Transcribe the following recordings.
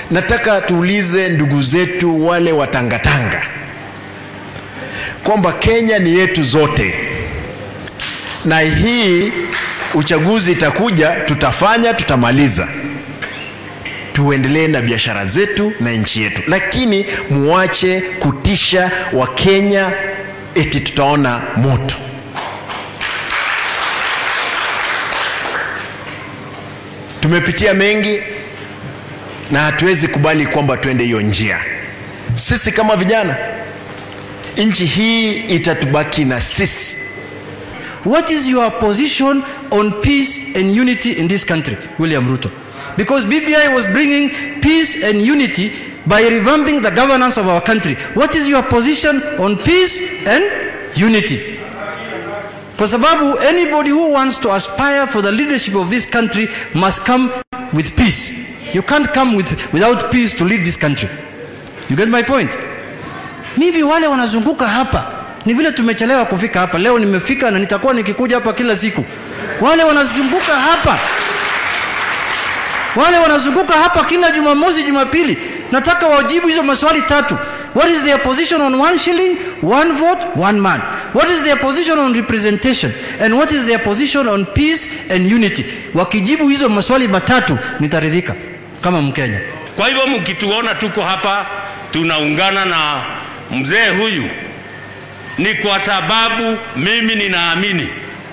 nataka tuulize ndugu zetu wale watangatanga kwamba Kenya ni yetu zote, na hii uchaguzi itakuja, tutafanya, tutamaliza, tuendelee na biashara zetu na nchi yetu, lakini muache kutisha Wakenya eti tutaona moto. Tumepitia mengi na hatuwezi kubali kwamba tuende hiyo njia. Sisi kama vijana, nchi hii itatubaki na sisi. What is your position on peace and unity in this country, William Ruto? Because BBI was bringing peace and unity by revamping the governance of our country. What is your position on peace and unity? Kwa sababu anybody who wants to aspire for the leadership of this country must come with peace. You can't come with, without peace to lead this country. You get my point? Mimi wale wanazunguka hapa ni vile tumechelewa kufika hapa. Leo nimefika na nitakuwa nikikuja hapa kila siku. Wale wanazunguka hapa, wale wanazunguka hapa kila Jumamosi, Jumapili, nataka wajibu hizo maswali tatu. What is their position on one shilling, one vote, one man? What is their position on representation? And what is their position on peace and unity? Wakijibu hizo maswali matatu, nitaridhika kama Mkenya. Kwa hivyo mkituona tuko hapa tunaungana na mzee huyu, ni kwa sababu mimi ninaamini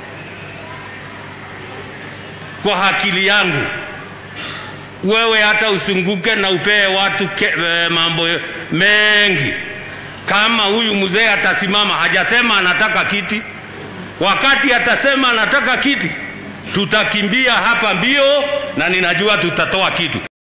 kwa akili yangu, wewe hata usunguke na upee watu ke, e, mambo mengi. Kama huyu mzee atasimama, hajasema anataka kiti, wakati atasema anataka kiti, tutakimbia hapa mbio, na ninajua tutatoa kitu.